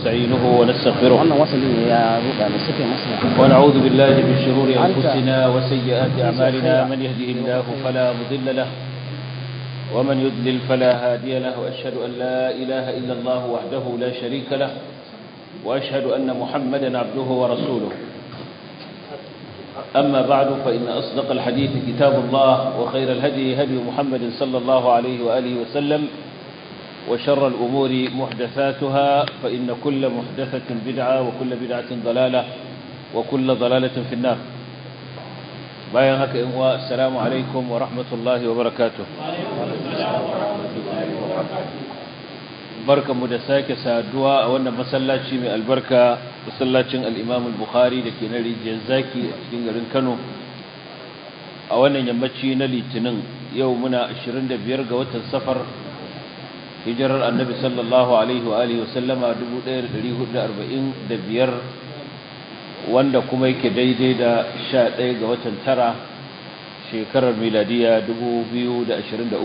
ونستعينه ونستغفره wannan wasali ne ya ruɗa ne suke masa ونعوذ بالله من شرور أنت أنفسنا وسيئات ليس أعمالنا خيرا. من يهده الله فلا مضل له ومن يضلل فلا هادي له وأشهد أن لا إله إلا الله وحده لا شريك له وأشهد أن محمدا عبده ورسوله أما بعد فإن أصدق الحديث كتاب الله وخير الهدي هدي محمد صلى الله عليه وآله وسلم وشر الأمور محدثاتها فإن كل محدثة بدعة وكل بدعة ضلالة وكل ضلالة في النار bayan haka in wa assalamu alaikum wa rahmatullahi wa barakatuh barkamu da sake saduwa a wannan masallaci mai albarka masallacin al-Imam al-Bukhari da ke na rijiyar zaki a cikin garin Kano a wannan yammaci na litinin yau muna 25 ga watan safar hijirar annabi sallallahu alaihi wa alihi wa sallama 1445 wanda kuma yake daidai da 11 ga watan tara shekarar miladiya 2023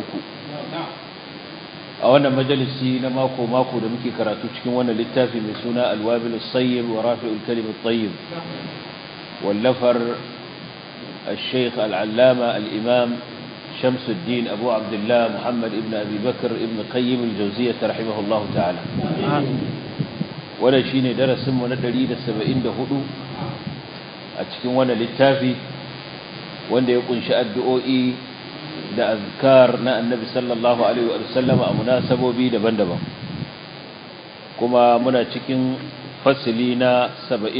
a wannan majalisi na mako-mako da muke karatu cikin wannan littafi mai suna alwabil sayyib wa rafi'ul kalim at-tayyib wallafar الشيخ العلامة الإمام شمس الدين أبو عبد الله محمد ابن أبي بكر ابن قيم الجوزية رحمه الله تعالى ولا شيني درس من الدليل السبعين دهدو أتكين وانا للتافي وانا يكون شاء الدعوئي da azkar na annabi sallallahu alaihi wa sallam a munasabobi daban-daban kuma muna cikin fasili na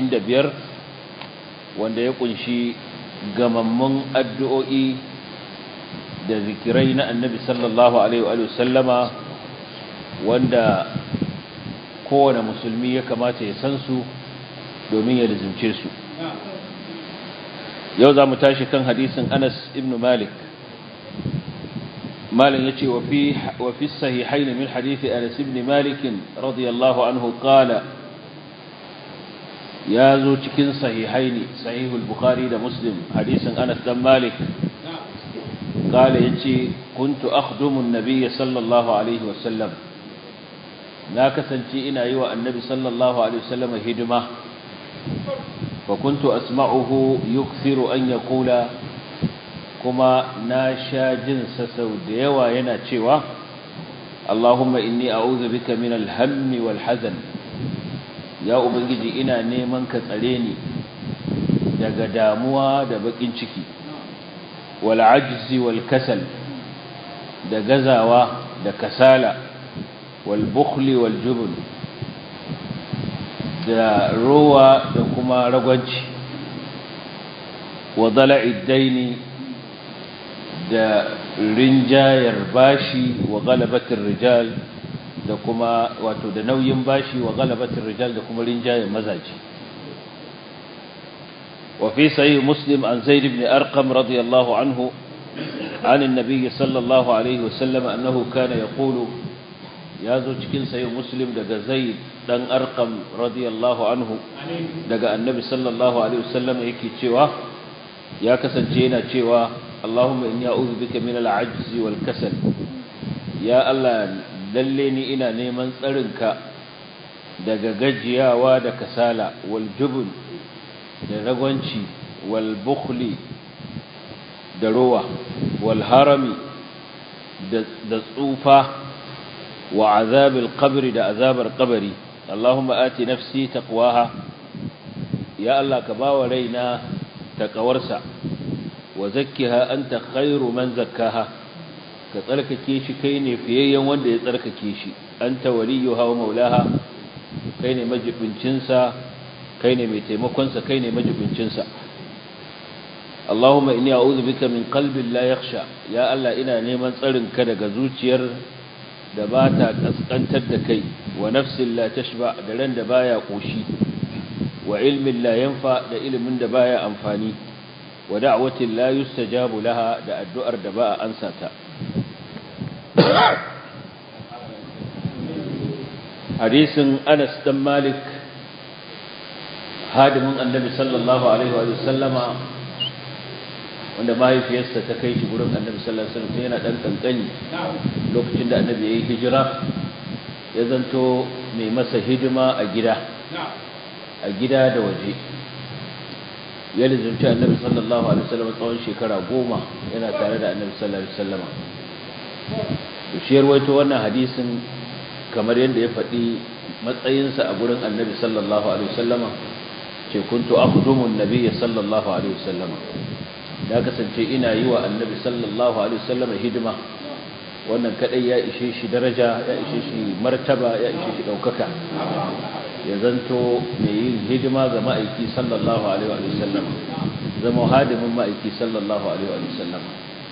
75 wanda ya kunshi gamammun addu'o'i da zikirai na annabi sallallahu alaihi wa sallama wanda kowane musulmi ya kamata ya san su domin ya rizimce su yau za mu tashi kan hadisin anas ibn malik مالك يتي وفي وفي الصحيحين من حديث انس بن مالك رضي الله عنه قال يا زو cikin sahihaini sahih al-bukhari da muslim hadisin anas dan malik قال yace kuntu akhdumu an-nabiy sallallahu alaihi wasallam na kasance ina yi wa annabi sallallahu alaihi wasallam hidima fa kuntu asma'uhu yukthiru an yaqula kuma na sha jinsa sau da yawa yana cewa Allahumma inni a'udhu bika min al-hammi wal hazan ya ubangiji ina neman ka tsare ni daga damuwa da bakin ciki wal ajzi wal kasal da gazawa da kasala wal bukhli wal jubn da rowa da kuma ragwanci wa dala'id daini da rinjayar bashi wa galabatin rijal da kuma wato da nauyin bashi wa galabatin rijal da kuma rinjayar mazaji وفي صحيح مسلم عن زيد بن أرقم رضي الله عنه عن النبي صلى الله عليه وسلم أنه كان يقول يا زوجكين صحيح مسلم دقى زيد دن أرقم رضي الله عنه دقى النبي صلى الله عليه وسلم يكي تشوى يا كسنجينا تشوى اللهم إني أعوذ بك من العجز والكسل يا الله دلني إنا نيمان تسرنك daga gajiyawa da kasala wal jubun da ragwanci wal bukhli da rowa wal harami da tsufa wa azabil qabri da azabar qabri Allahumma ati nafsi taqwaha ya Allah ka bawa raina taqawarsa wa zakkiha anta khairu man zakkaha ka tsarkake shi kai ne fiyayyen wanda ya tsarkake shi anta waliyuha wa maulaha kai ne majibincin sa kai ne mai taimakon sa kai ne majibincin sa Allahumma inni a'udhu bika min qalbin la yakhsha ya Allah ina neman tsarin ka daga zuciyar da ba ta kaskantar da kai wa nafsin la tashba da ran da baya koshi wa ilmin la yanfa da ilimin da baya amfani wa da'watin la yustajabu laha da addu'ar da ba a ansa ta hadisin Anas dan Malik hadimin Annabi sallallahu alaihi wa sallama wanda mahaifiyarsa ta kai shi gurin Annabi sallallahu alaihi wasallam yana dan kankani lokacin da Annabi yayi hijira ya zanto mai masa hidima a gida a gida da waje ya lizurci annabi sallallahu alaihi wasallam tsawon shekara goma yana tare da annabi sallallahu alaihi wasallam to shi yarwaito wannan hadisin kamar yadda ya faɗi matsayinsa a gurin annabi sallallahu alaihi wasallam ce kuntu akhdumu an-nabiy sallallahu alaihi wasallam da kasance ina yi wa annabi sallallahu alaihi wasallam hidima wannan kadai ya ishe shi daraja ya ishe shi martaba ya ishe shi daukaka ya zanto mai yin hidima ga ma'aiki sallallahu alaihi wa sallam zama hadimin ma'aiki sallallahu alaihi wa sallam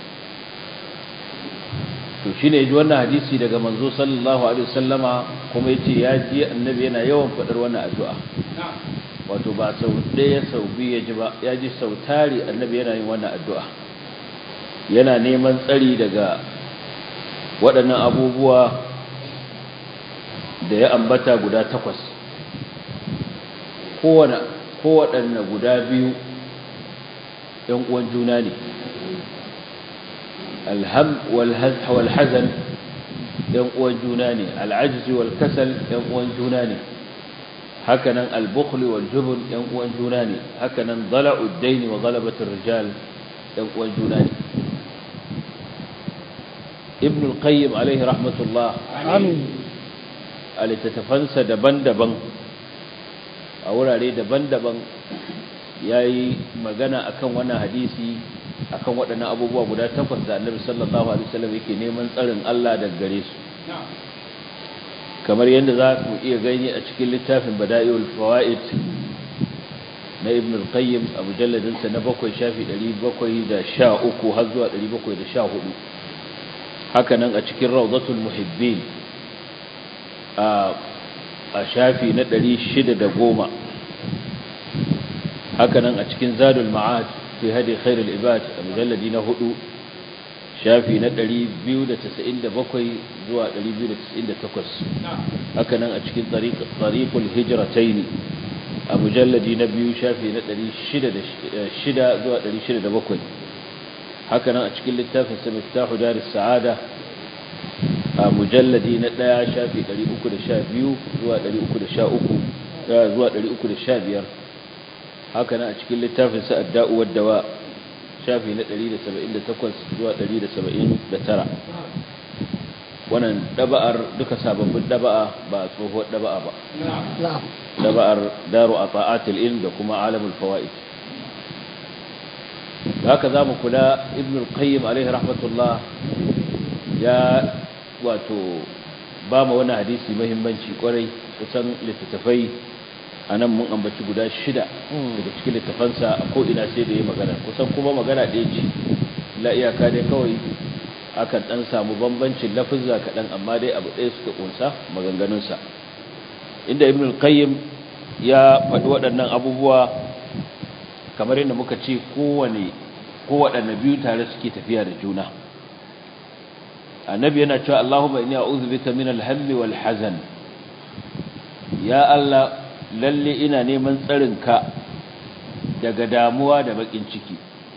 to shine ji wannan hadisi daga manzo sallallahu alaihi wa sallama kuma yace ya ji annabi yana yawan fadar wannan addu'a wato ba sau ɗaya sau biyu ya ji ba ya ji sau tari annabi yana yin wannan addu'a yana neman tsari daga waɗannan abubuwa da ya ambata guda takwas kowaɗanne guda biyu ‘yan uwan juna ne alham walhazan ‘yan uwan juna ne al'ajizi walkasal ‘yan uwan juna ne hakanan albukhli waljubun ‘yan uwan juna ne hakanan zala'uddaini wa galabatin rijal ‘yan uwan juna ne ibn al-qayyim alaihi rahmatullah a littattafansa daban-daban a wurare daban-daban ya yi magana akan wannan hadisi akan waɗannan abubuwa guda takwas da annabi sallallahu alaihi wasallam yake neman tsarin Allah daga gare su kamar yadda za ku iya gani a cikin littafin bada'iul fawaid na ibn al-qayyim a mujalladinsa na bakwai shafi 713 har zuwa 714 haka nan a cikin rawdatul muhibbin a shafi na 610 haka nan a cikin zadul ma'ad fi hadi khairul ibad a mujalladi na hudu shafi na 297 zuwa 298 haka nan a cikin tariqul hijratayn a mujalladi na biyu shafi na 606 zuwa 607 haka nan a cikin littafin sa miftahu daris sa'ada a mujalladi na ɗaya shafi 312 zuwa 313 zuwa 315 haka nan a cikin littafin sa adda'u waddawa shafi na 178 zuwa 179 wannan daba'ar duka sababbin daba'a ba tsohuwar daba'a ba daba'ar daru ata'atul ilm da kuma alamul fawaid haka zamu kula ibn al-qayyim alaihi rahmatullah ya wato ba mu wani hadisi muhimmanci kwarai kusan littattafai a nan mun ambaci guda shida daga cikin littafansa a ko'ina sai da ya magana kusan kuma magana ɗaya ce la iyaka dai kawai akan ɗan samu bambancin lafizza kaɗan amma dai abu ɗaya suka ƙunsa maganganunsa inda ibn al-qayyim ya faɗi waɗannan abubuwa kamar yadda muka ce kowane kowaɗanne biyu tare suke tafiya da juna annabi yana cewa Allahumma inni a'udhu bika min al-hammi wal hazan ya Allah lalle ina neman tsarin ka daga damuwa da bakin ciki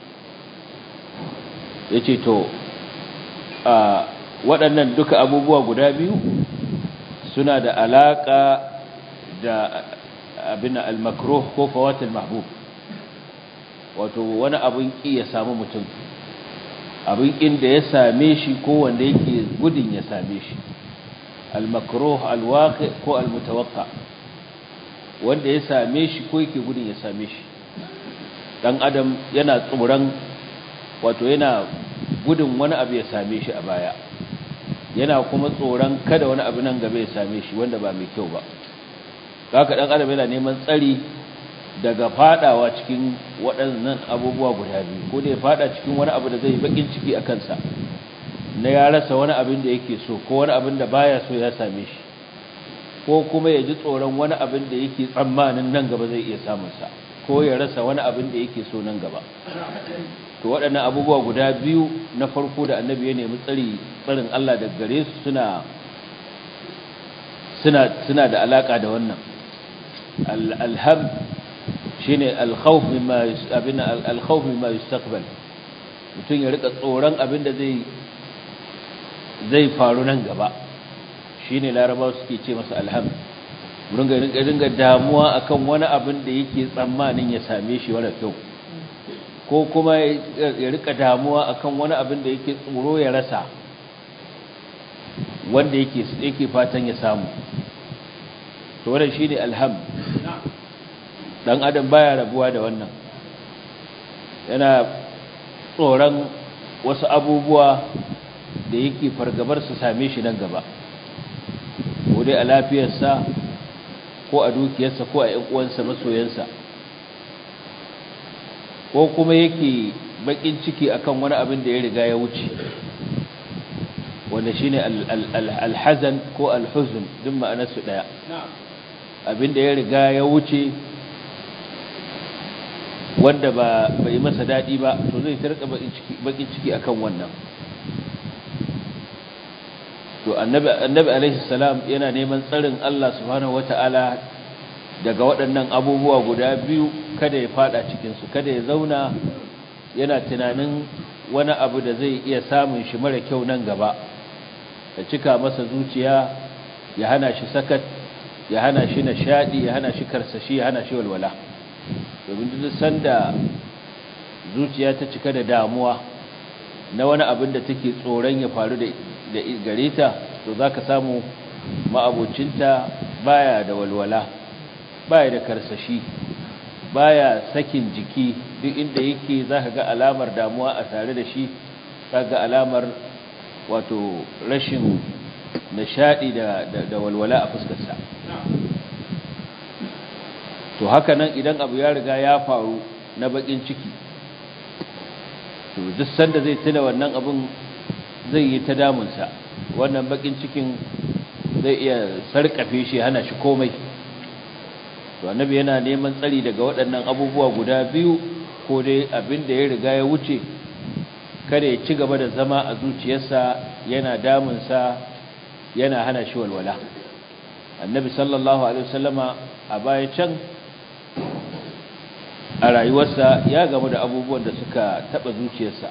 yace to a waɗannan duka abubuwa guda biyu suna da alaka da abin al-makruh ko fawatil mahbub wato wani abin ki ya samu mutum abin inda ya same shi ko wanda yake gudun ya same shi al-makruh al-waqi ko al-mutawaqqa wanda ya same shi ko yake gudun ya same shi dan adam yana tsoron wato yana gudun wani abu ya same shi a baya yana kuma tsoron kada wani abu nan gaba ya same shi wanda ba mai kyau ba haka dan adam yana neman tsari daga fadawa cikin waɗannan abubuwa guda biyu ko da ya fada cikin wani abu da zai bakin ciki a kansa na ya rasa wani abin da yake so ko wani abin da baya so ya same shi ko kuma ya ji tsoron wani abin da yake tsammanin nan gaba zai iya samun sa ko ya rasa wani abin da yake so nan gaba to waɗannan abubuwa guda biyu na farko da annabi ya nemi tsari tsarin Allah daga gare su suna suna suna da alaka da wannan alham shine alkhawf mimma abin alkhawf mimma yustaqbal mutun ya rika tsoron abin da zai zai faru nan gaba shine larabawa suke ce masa alham ringa ringa damuwa akan wani abin da yake tsammanin ya same shi wala kyau ko kuma ya rika damuwa akan wani abin da yake tsoro ya rasa wanda yake yake fatan ya samu to wannan shine alham dan adam baya rabuwa da wannan yana tsoron wasu abubuwa da yake fargabar su same shi nan gaba ko dai a lafiyarsa ko a dukiyarsa ko a ƴan uwansa masoyansa ko kuma yake bakin ciki akan wani abin da ya riga ya wuce wanda shine alhazan ko alhuzn duk ma'anarsu daya abin da ya riga ya wuce wanda ba bai masa dadi ba to zai tarka bakin ciki akan wannan to annabi annabi alaihi salam yana neman tsarin Allah subhanahu wataala daga waɗannan abubuwa guda biyu kada ya fada cikin su kada ya zauna yana tunanin wani abu da zai iya samun shi mara kyau nan gaba ya cika masa zuciya ya hana shi sakat ya hana shi nishadi ya hana shi karsashi ya hana shi walwala domin duk sanda zuciya ta cika da damuwa na wani abin da take tsoron ya faru da gare ta to zaka samu ma'abocinta baya da walwala baya da karsashi baya sakin jiki duk inda yake zaka ga alamar damuwa a tare da shi zaka ga alamar wato rashin nishadi da da walwala a fuskarsa to haka nan idan abu ya riga ya faru na bakin ciki to duk sanda zai tuna wannan abun zai yi ta damunsa wannan bakin cikin zai iya sarkafe shi hana shi komai to annabi yana neman tsari daga waɗannan abubuwa guda biyu ko dai abin da ya riga ya wuce kada ya ci gaba da zama a zuciyarsa yana damunsa yana hana shi walwala annabi sallallahu alaihi wasallama a baya can a rayuwarsa ya gamu da abubuwan da suka taba zuciyarsa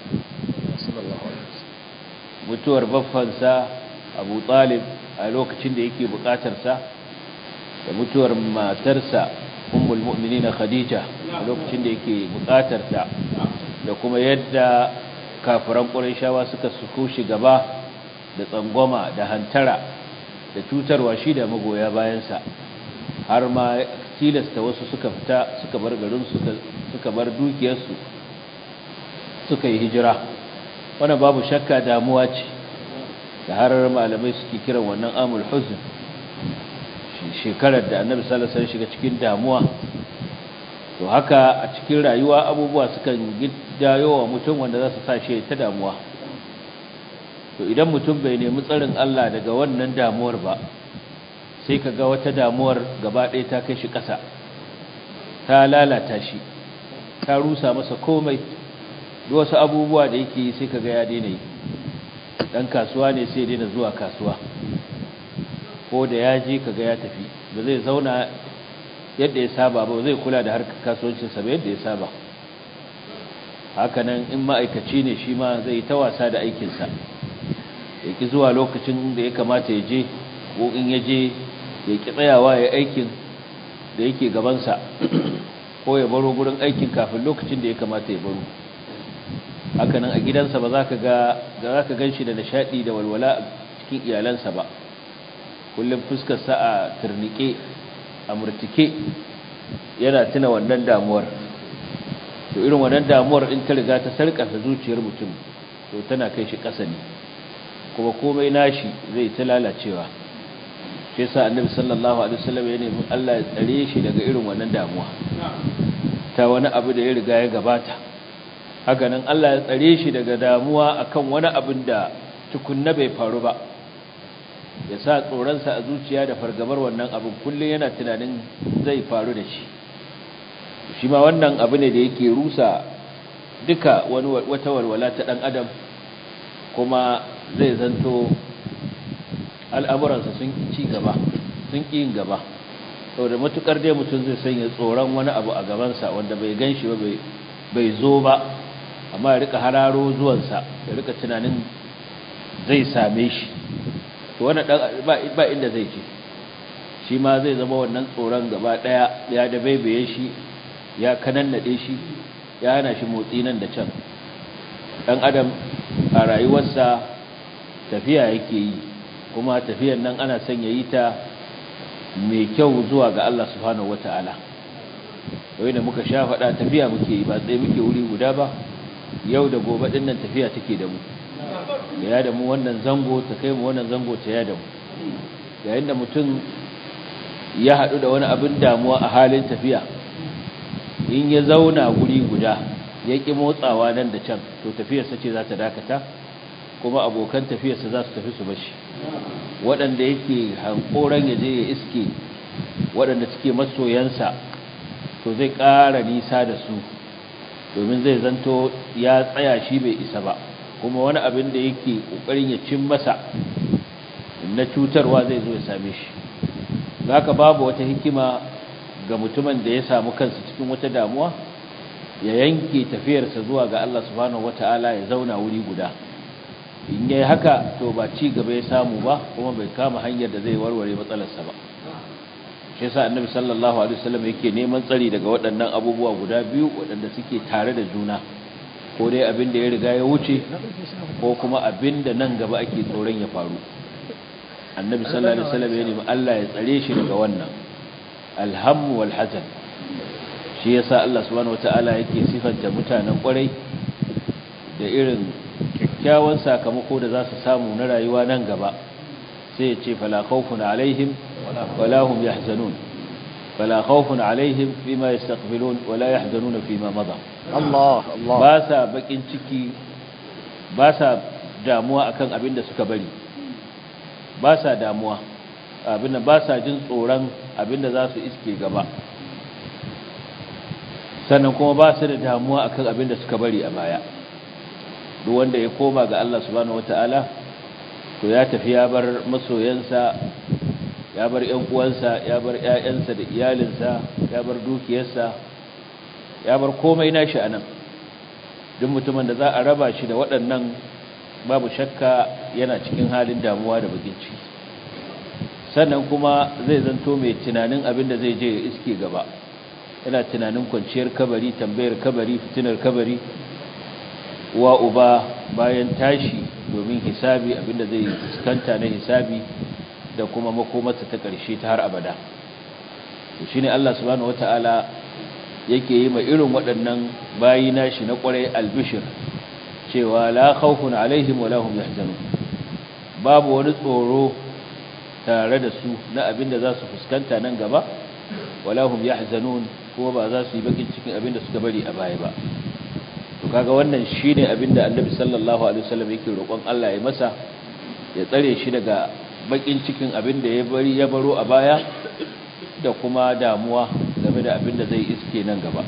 mutuwar baffansa abu talib a lokacin da yake bukatarsa da mutuwar matarsa ummul mu'minin khadija a lokacin da yake bukatarta da kuma yadda kafiran qurayshawa suka suko shi gaba da tsangwama da hantara da cutarwa shi da magoya bayansa har ma tilasta wasu suka fita suka bar garin suka bar dukiyarsu suka yi hijira wannan babu shakka damuwa ce da har malamai suke kiran wannan amul huzn shekarar da annabi sallallahu alaihi shiga cikin damuwa to haka a cikin rayuwa abubuwa sukan giddayo wa mutum wanda za su sa shi ta damuwa to idan mutum bai nemi tsarin Allah daga wannan damuwar ba sai ka ga wata damuwar gaba ɗaya ta kai shi ƙasa ta lalata shi ta rusa masa komai wasu abubuwa da yake sai ka ga ya daina yi ɗan kasuwa ne sai daina zuwa kasuwa ko da ya je ka ga ya tafi ba zai zauna yadda ya saba ba zai kula da harkar kasuwancinsa ba yadda ya saba hakanan in ma'aikaci ne shi ma zai ta wasa da aikinsa ya ki zuwa lokacin da ya kamata ya je ko in ya je ya ki tsayawa ya aikin da yake gabansa ko ya baro gurin aikin kafin lokacin da ya kamata ya baro hakanan a gidansa ba za ka ga za ka gan shi da nishaɗi da walwala cikin iyalansa ba kullum fuskarsa a turnike a murtike yana tuna wannan damuwar to irin wannan damuwar in ta riga ta sarƙafa zuciyar mutum to tana kai shi ƙasa ne kuma komai nashi zai ta lalacewa shi yasa annabi sallallahu alaihi wasallam ya nemi Allah ya tsare shi daga irin wannan damuwa ta wani abu da ya riga ya gabata haka nan Allah ya tsare shi daga damuwa akan wani abin da tukunna bai faru ba ya sa tsoronsa a zuciya da fargabar wannan abin kullum yana tunanin zai faru da shi shi ma wannan abu ne da yake rusa duka wani wata walwala ta dan adam kuma zai zanto al'amuransa sun ci gaba sun ƙi yin gaba saboda matukar dai mutum zai sanya tsoron wani abu a gabansa wanda bai gan shi ba bai zo ba amma ya rika hararo zuwansa ya rika tunanin zai same shi to wannan ba inda zai ce shi ma zai zama wannan tsoron gaba daya ya da baibaye shi ya kanannade shi ya hana shi motsi nan da can dan adam a rayuwarsa tafiya yake yi kuma tafiyan nan ana son ya yi ta mai kyau zuwa ga Allah subhanahu wata'ala wai da muka sha faɗa tafiya muke yi ba tsaye muke wuri guda ba yau da gobe ɗin nan tafiya take da mu ya da mu wannan zango ta kai mu wannan zango ta ya da mu yayin da mutum ya haɗu da wani abin damuwa a halin tafiya in ya zauna guri guda ya ƙi motsawa nan da can to tafiyarsa ce za ta dakata kuma abokan tafiyarsa za su tafi su bashi waɗanda yake hankoran ya je ya iske waɗanda suke masoyansa to zai ƙara nisa da su domin zai zanto ya tsaya shi bai isa ba kuma wani abin da yake ƙoƙarin ya cin masa na cutarwa zai zo ya same shi haka babu wata hikima ga mutumin da ya samu kansa cikin wata damuwa ya yanke tafiyarsa zuwa ga Allah subhanahu wataala ya zauna wuri guda in yayi haka to ba ci gaba ya samu ba kuma bai kama hanyar da zai warware matsalarsa ba shi yasa annabi sallallahu alaihi wasallam yake neman tsari daga waɗannan abubuwa guda biyu waɗanda suke tare da juna ko dai abin da ya riga ya wuce ko kuma abin da nan gaba ake tsoron ya faru annabi sallallahu alaihi wasallam ya nemi Allah ya tsare shi daga wannan alhammu wal hazan shi yasa Allah subhanahu wataala yake sifanta mutanen kwarai da irin kyakkyawan sakamako da za su samu na rayuwa nan gaba sai ya ce fala khawfun alaihim wala hum yahzanun fala khawfun alaihim fima yastaqbilun wala yahzanun fima madha Allah Allah ba sa bakin ciki ba sa damuwa akan abin da suka bari ba sa damuwa abin da ba sa jin tsoron abin da za su iske gaba sannan kuma ba su da damuwa akan abin da suka bari a baya duk wanda ya koma ga Allah subhanahu wataala to ya tafi ya bar masoyansa ya bar ƴan uwansa ya bar ƴaƴansa da iyalinsa ya bar dukiyarsa ya bar komai nashi anan duk mutumin da za a raba shi da waɗannan babu shakka yana cikin halin damuwa da bakin ciki sannan kuma zai zanto mai tunanin abin da zai je ya iske gaba yana tunanin kwanciyar kabari tambayar kabari fitinar kabari wa uba bayan tashi domin hisabi abinda zai fuskanta na hisabi da kuma makomarsa ta ƙarshe ta har abada shi ne Allah subhanahu wata'ala yake yi ma irin waɗannan bayi nashi na ƙwarai albishir cewa la khawfun alaihim wa lahum yahzanun babu wani tsoro tare da su na abinda za su fuskanta nan gaba wa lahum yahzanun kuma ba za su yi bakin cikin abinda suka bari a baya ba to kaga wannan shine abinda Annabi sallallahu alaihi wasallam yake roƙon Allah ya masa ya tsare shi daga bakin cikin abinda ya bari ya baro a baya da kuma damuwa game da abinda zai iske nan gaba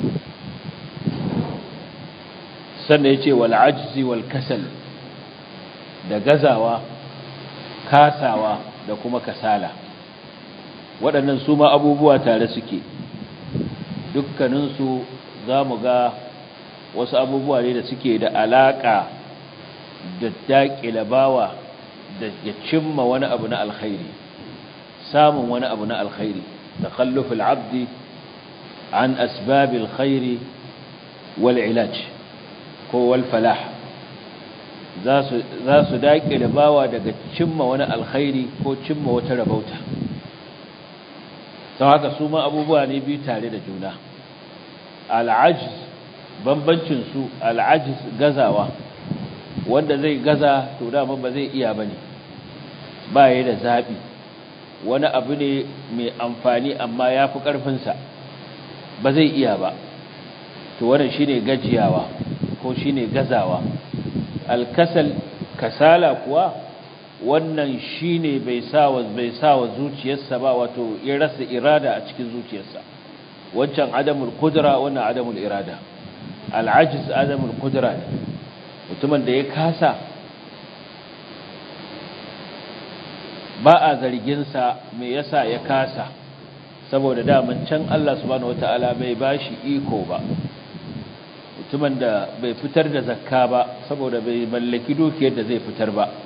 sannan yace wal ajzi wal kasal da gazawa kasawa da kuma kasala waɗannan su ma abubuwa tare suke dukkaninsu za mu ga wasu abubuwa ne da suke da alaƙa da daƙila bawa da ya cimma wani abu na alkhairi samun wani abu na alkhairi da khallufin abdi an asbabil khairi wal ilaj ko wal falah za su daƙile bawa daga cimma wani alkhairi ko cimma wata rabauta sau haka su ma abubuwa ne biyu tare da juna al'ajiz bambancinsu al'ajiz gazawa wanda zai gaza to dama ba zai iya ba ne ba ya da zaɓi wani abu ne mai amfani amma ya fi ƙarfinsa ba zai iya ba to wannan shi ne gajiyawa ko shi ne gazawa alkasal kasala kuwa wannan shi ne bai sawa bai sawa zuciyarsa ba wato ya rasa irada a cikin zuciyarsa wancan adamul kudura wannan adamul irada al'ajiz adamul kudura ne mutumin da ya kasa ba a zarginsa me yasa ya kasa saboda daman can Allah subhanahu wata'ala bai bashi iko ba mutumin da bai fitar da zakka ba saboda bai mallaki dukiyar da zai fitar ba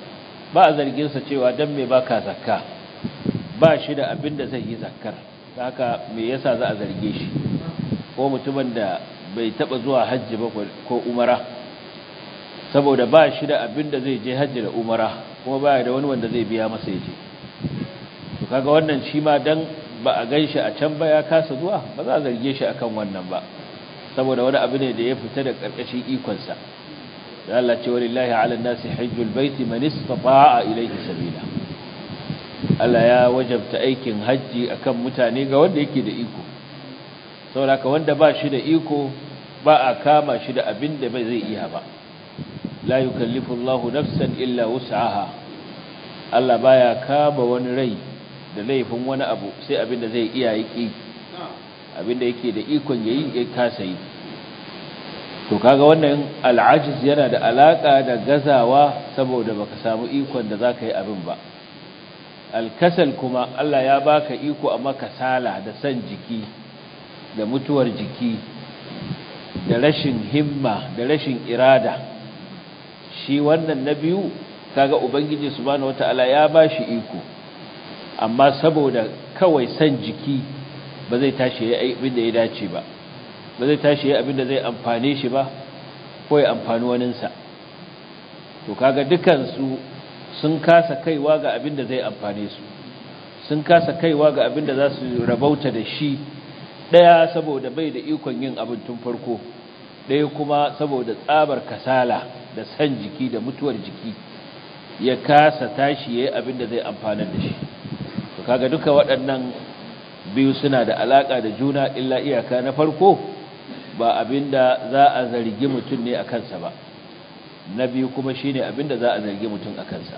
ba a zarginsa cewa don me baka zakka ba shi da abin da zai yi zakkar haka me yasa za a zarge shi ko mutumin da bai taba zuwa hajji ba ko umara saboda ba shi da abin da zai je hajji da umara kuma baya da wani wanda zai biya masa yaje to kaga wannan shi ma dan ba a ganshi a can ba ya kasa zuwa ba za a zarge shi akan wannan ba saboda wani abu ne da ya fita da karkashin ikon sa da Allah ce walillahi ala nasi hajjul baiti man istata'a ilayhi sabila Allah ya wajabta aikin hajji akan mutane ga wanda yake da iko saboda ka wanda ba shi da iko ba a kama shi da abin da bai zai iya ba la yukallifu Allahu nafsan illa wus'aha Allah baya kama wani rai da laifin wani abu sai abin da zai iya yi abin da yake da ikon yayi ya kasa yi to kaga wannan al'ajiz yana da alaka da gazawa saboda baka samu ikon da zaka yi abin ba alkasal kuma Allah ya baka iko amma kasala da san jiki da mutuwar jiki da rashin himma da rashin irada shi wannan na biyu kaga ubangiji subhanahu wataala ya bashi iko amma saboda kawai san jiki ba zai tashi yayi abin da ya dace ba ba zai tashi yayi abin da zai amfane shi ba ko ya amfani waninsa to kaga dukan su sun kasa kaiwa ga abin da zai amfane su sun kasa kaiwa ga abin da za su rabauta da shi ɗaya saboda bai da ikon yin abin tun farko ɗaya kuma saboda tsabar kasala da san jiki da mutuwar jiki ya kasa tashi ya yi abin da zai amfanar da shi to kaga duka waɗannan biyu suna da alaƙa da juna illa iyaka na farko ba abin da za a zargi mutum ne a kansa ba na biyu kuma shi ne abin da za a zargi mutum a kansa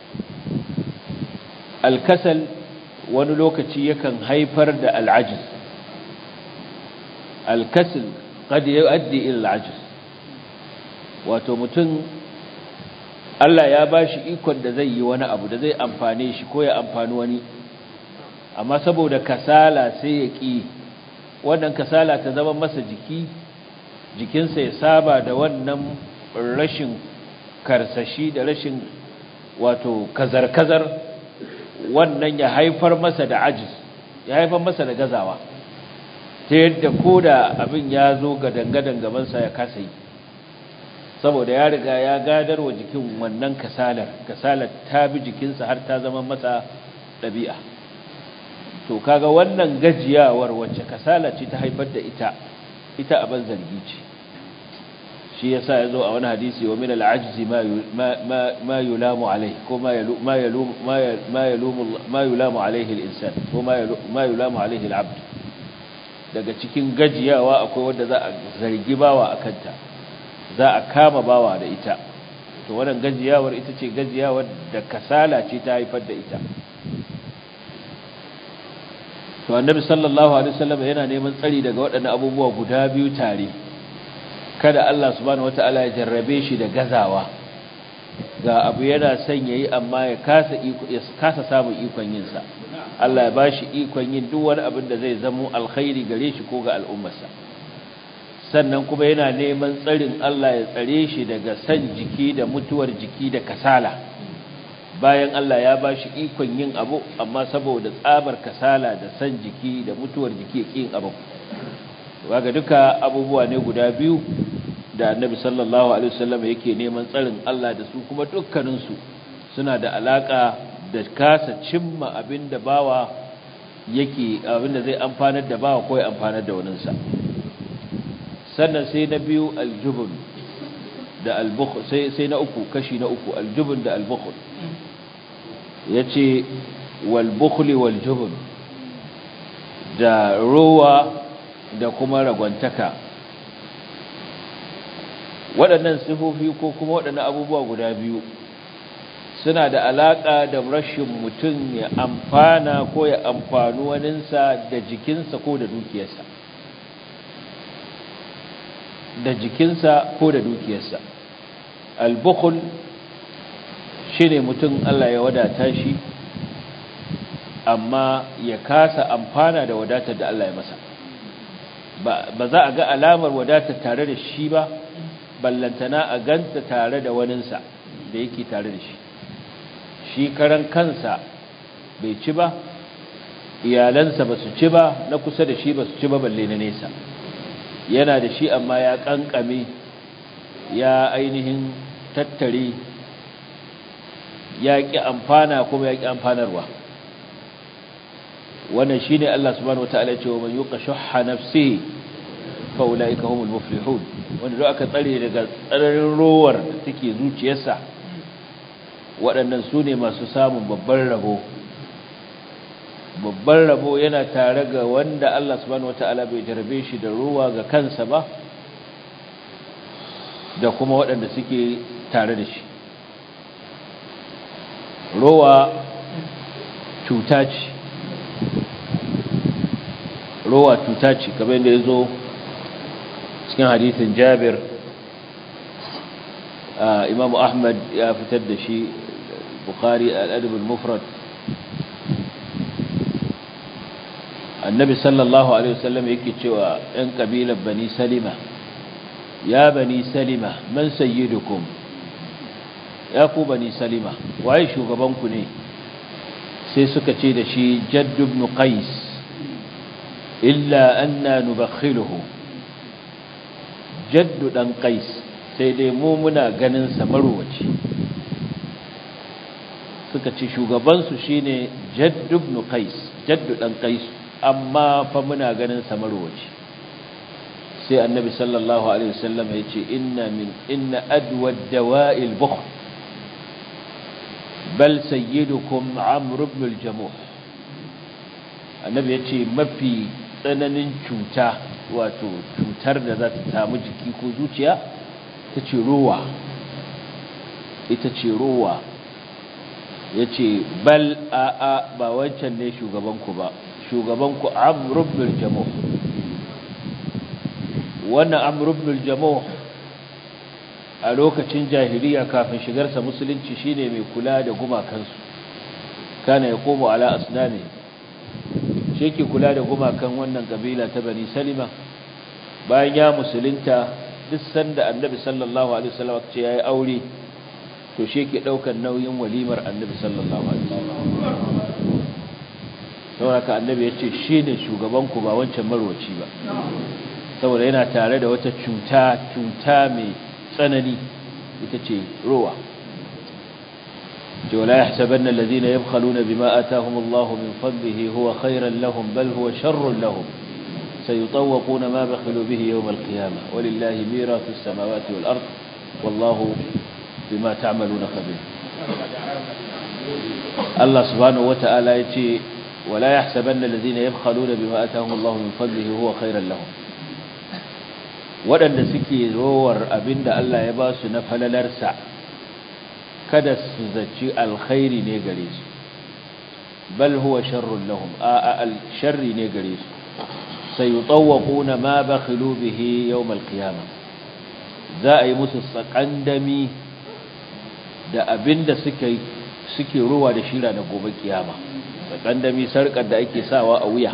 alkasal wani lokaci yakan haifar da al'ajiz alkasil qad yuaddi ila al'ajiz wato mutum Allah ya bashi ikon da zai yi wani abu da zai amfane shi ko ya amfani wani amma saboda kasala sai ya ki wannan kasala ta zama masa jiki jikinsa ya saba da wannan rashin karsashi da rashin wato kazar-kazar wannan ya haifar masa da ajiz ya haifar masa da gazawa ta yadda ko da abin ya zo ga dangadan gabansa ya kasa yi saboda ya riga ya gadar wa jikin wannan kasalar kasalar ta bi jikinsa har ta zama masa ɗabi'a to kaga wannan gajiyawar wacce kasala ce ta haifar da ita ita abin zargi ce shi yasa yazo a wani hadisi wa min al-ajzi ma ma yulamu alayhi ko ma ma yulum ma yulum ma yulamu alayhi al-insan ko ma yulamu alayhi al-abd daga cikin gajiyawa akwai wanda za a zargi bawa akanta za a kama bawa da ita to wannan gajiyawar ita ce gajiyawar da kasala ce ta haifar da ita to annabi sallallahu alaihi wasallam yana neman tsari daga waɗannan abubuwa guda biyu tare kada Allah subhanahu wataala ya jarrabe shi da gazawa ga abu yana son yayi amma ya kasa iko ya kasa samun ikon yin sa Allah ya bashi ikon yin duk wani abin da zai zamo alkhairi gare shi ko ga al'ummarsa sannan kuma yana neman tsarin Allah ya tsare shi daga san jiki da mutuwar jiki da kasala bayan Allah ya ba shi ikon yin abu amma saboda tsabar kasala da san jiki da mutuwar jiki ya yin abu waga duka abubuwa ne guda biyu da annabi sallallahu alaihi wasallam yake neman tsarin Allah da su kuma dukkaninsu suna da alaka da kasa cimma abinda bawa yake abinda zai amfanar da bawa ko ya amfanar da waninsa sannan sai na biyu aljubun da albukhl sai sai na uku kashi na uku aljubun da albukhl yace wal bukhli wal jubun da ruwa da kuma ragwantaka waɗannan sifofi ko kuma waɗannan abubuwa guda biyu suna da alaƙa da rashin mutum ya amfana ko ya amfani waninsa da jikinsa ko da dukiyarsa da jikinsa ko da dukiyarsa al-bukhl shine mutum Allah ya wadata shi amma ya kasa amfana da wadatar da Allah ya masa ba za a ga alamar wadatar tare da shi ba ballantana a ganta tare da waninsa da yake tare da shi shi karan kansa bai ci ba iyalansa ba su ci ba na kusa da shi ba su ci ba balle na nesa yana da shi amma ya kankame ya ainihin tattare ya ƙi amfana kuma ya ƙi amfanarwa wannan shi ne Allah subhanahu wata'ala ce wa man yuqa shuhha nafsihi fa ulaika humul muflihun wanda duk aka tsare daga tsararin rowar da take zuciyarsa waɗannan su ne masu samun babban rabo babban rabo yana tare ga wanda Allah subhanahu wata'ala bai jarbe shi da ruwa ga kansa ba da kuma waɗanda suke tare da shi rowa cuta ce rowa cuta ce kamar yadda ya zo cikin hadithin jabir imamu ahmad ya fitar da shi bukari al'adabin mufrad annabi sallallahu alaihi wasallam yake cewa ‘yan ƙabilar bani salima ya bani salima man sayyidukum ya ku bani salima waye shugabanku ne sai suka ce da shi jaddu ibn qais illa anna nubakhiluhu jaddu dan qais sai dai mu muna ganin sa marwaci suka ce shugabansu shine jaddu ibn qais jaddu dan qais amma fa muna ganin sa marwaci sai annabi sallallahu alaihi wasallam ya ce inna min inna adwa dawa'il bukhl bal sayyidukum amr ibn al-jamuh annabi ya ce mafi tsananin cuta wato cutar da za ta samu jiki ko zuciya ta ce ruwa ita ce ruwa ya ce bal a'a ba wancan ne shugabanku ba shugabanku amr ibn al-jamuh wannan amr ibn al-jamuh a lokacin jahiliya kafin shigarsa musulunci shine mai kula da gumakansu kana yaqumu ala asnami shi yake kula da gumakan wannan kabila ta bani salima bayan ya musulunta duk sanda annabi sallallahu alaihi wasallam ce yayi aure to shi yake daukar nauyin walimar annabi sallallahu alaihi wasallam saboda annabi yace shine shugaban ku ba wancan marwaci ba saboda yana tare da wata cuta cuta mai tsanani ita ce ruwa ولا يحسبن الذين يبخلون بما آتاهم الله من فضله هو خيرا لهم بل هو شر لهم سيطوقون ما بخلوا به يوم القيامة ولله ميراث السماوات والأرض والله بما تعملون خبير الله سبحانه وتعالى يتي ولا يحسبن الذين يبخلون بما آتاهم الله من فضله هو خيرا لهم waɗanda suke rowar abinda Allah ya ba su na falalarsa kada su zaci alkhairi ne gare su bal huwa sharrun lahum a al sharri ne gare su sayutawquna ma bakhilu bihi yawm alqiyamah za a yi musu sakandami da abinda suke suke ruwa da shira da gobe kiyama sakandami sarkar da ake sawa a wuya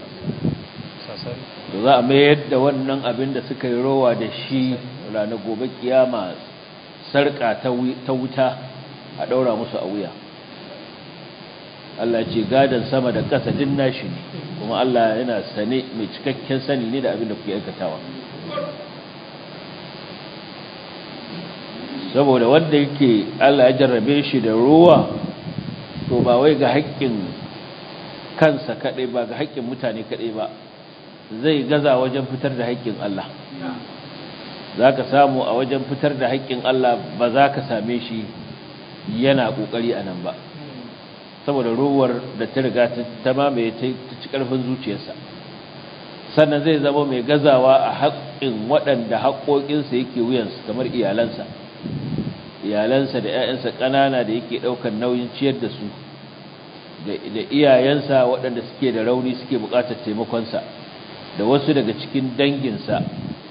to za a mayar da wannan abin da suka yi rowa da shi ranar gobe kiyama sarƙa ta wuta a ɗaura musu a wuya Allah ce gadon sama da ƙasa din nashi ne kuma Allah yana sane mai cikakken sani ne da abin da kuke aikatawa saboda wanda yake Allah ya jarrabe shi da ruwa to ba wai ga haƙƙin kansa kaɗai ba ga haƙƙin mutane kaɗai ba zai gaza wajen fitar da haƙƙin Allah za ka samu a wajen fitar da haƙƙin Allah ba za ka same shi yana ƙoƙari a nan ba saboda ruwar da ta riga ta mamaye ta ci ƙarfin zuciyarsa sannan zai zama mai gazawa a haƙƙin waɗanda haƙoƙinsa yake wuyansu kamar iyalansa iyalansa da 'ya'yansa ƙanana da yake ɗaukar nauyin ciyar da su da iyayensa waɗanda suke da rauni suke buƙatar taimakonsa da wasu daga cikin danginsa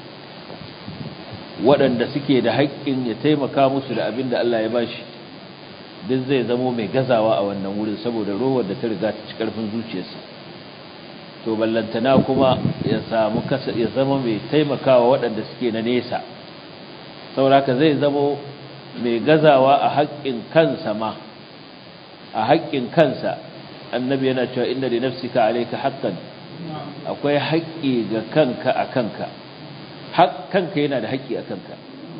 waɗanda suke da haƙƙin ya taimaka musu da abin da Allah ya bashi duk zai zamo mai gazawa a wannan wurin saboda rowar da ta riga ta ci ƙarfin zuciyarsa to ballantana kuma ya samu kasa ya zama mai taimakawa waɗanda suke na nesa saboda zai zamo mai gazawa a haƙƙin kansa ma a haƙƙin kansa annabi yana cewa inda li nafsika alayka haqqan akwai haƙƙi ga kanka a kanka kanka yana da haƙƙi a kanka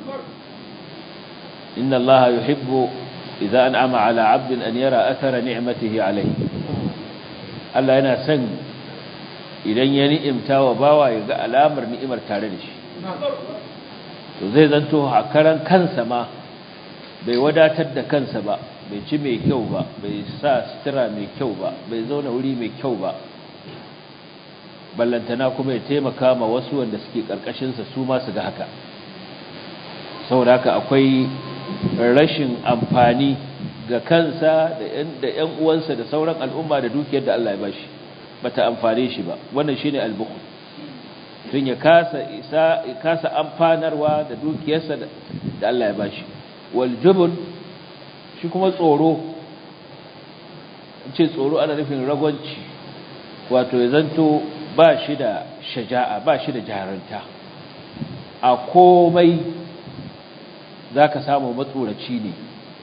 inna allaha yuhibbu idza an'ama ala 'abdin an yara athara ni'matihi alayhi Allah yana son idan ya ni'imta wa bawa ya ga alamar ni'imar tare da shi to zai zanto hakaran kansa ma bai wadatar da kansa ba bai ci mai kyau ba bai sa sutura mai kyau ba bai zauna wuri mai kyau ba ballantana kuma ya taimaka ma wasu wanda suke karkashinsa su ma su ga haka saboda haka akwai rashin amfani ga kansa da ‘yan uwansa da sauran al'umma da dukiyar da Allah ya bashi bata amfane shi ba wannan shine al-bukhl tun ya kasa isa kasa amfanarwa da dukiyarsa da Allah ya bashi wal jubn shi kuma tsoro ce tsoro ana nufin ragwanci wato ya zanto ba shi da shaja'a ba shi da jaranta a komai za ka samu matsoraci ne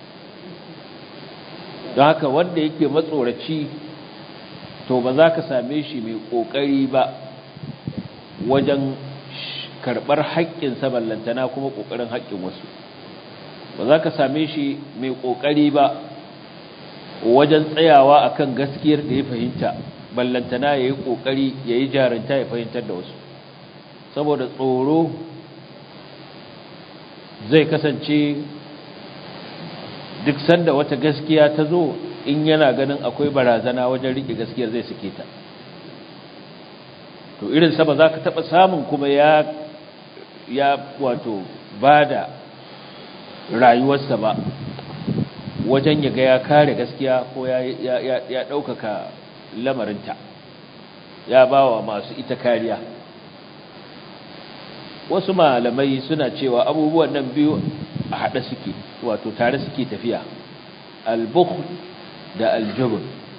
don haka wanda yake matsoraci to ba za ka same shi mai ƙoƙari ba wajen karɓar haƙƙinsa ballantana kuma ƙoƙarin haƙƙin wasu ba za ka same shi mai ƙoƙari ba wajen tsayawa akan gaskiyar da ya fahimta ballantana ya yi ƙoƙari ya yi jarinta ya fahimtar da wasu saboda tsoro zai kasance duk sanda wata gaskiya ta zo in yana ganin akwai barazana wajen riƙe gaskiyar zai suke ta to irin ba za ka taɓa samun kuma ya ya wato ba da rayuwarsa ba wajen ya ga ya kare gaskiya ko ya ɗaukaka lamarinta ya ba wa masu ita kariya wasu malamai suna cewa abubuwan nan biyu a haɗe suke wato tare suke tafiya al-bukhl da al-jubn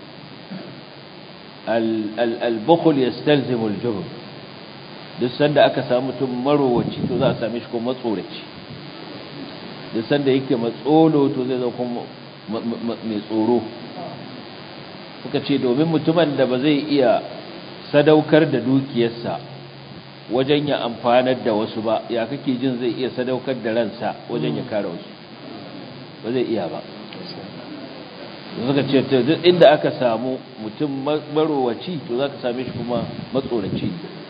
al-bukhl yastalzimu al-jubn duk sanda aka samu mutum marowaci to za a same shi kuma matsoraci duk sanda yake matsolo to zai zama kuma mai tsoro suka ce domin mutumin da ba zai iya sadaukar da dukiyarsa wajen ya amfanar da wasu ba ya kake jin zai iya sadaukar da ransa wajen ya kare wasu ba zai iya ba suka ce duk inda aka samu mutum marowaci to za ka same shi kuma matsoraci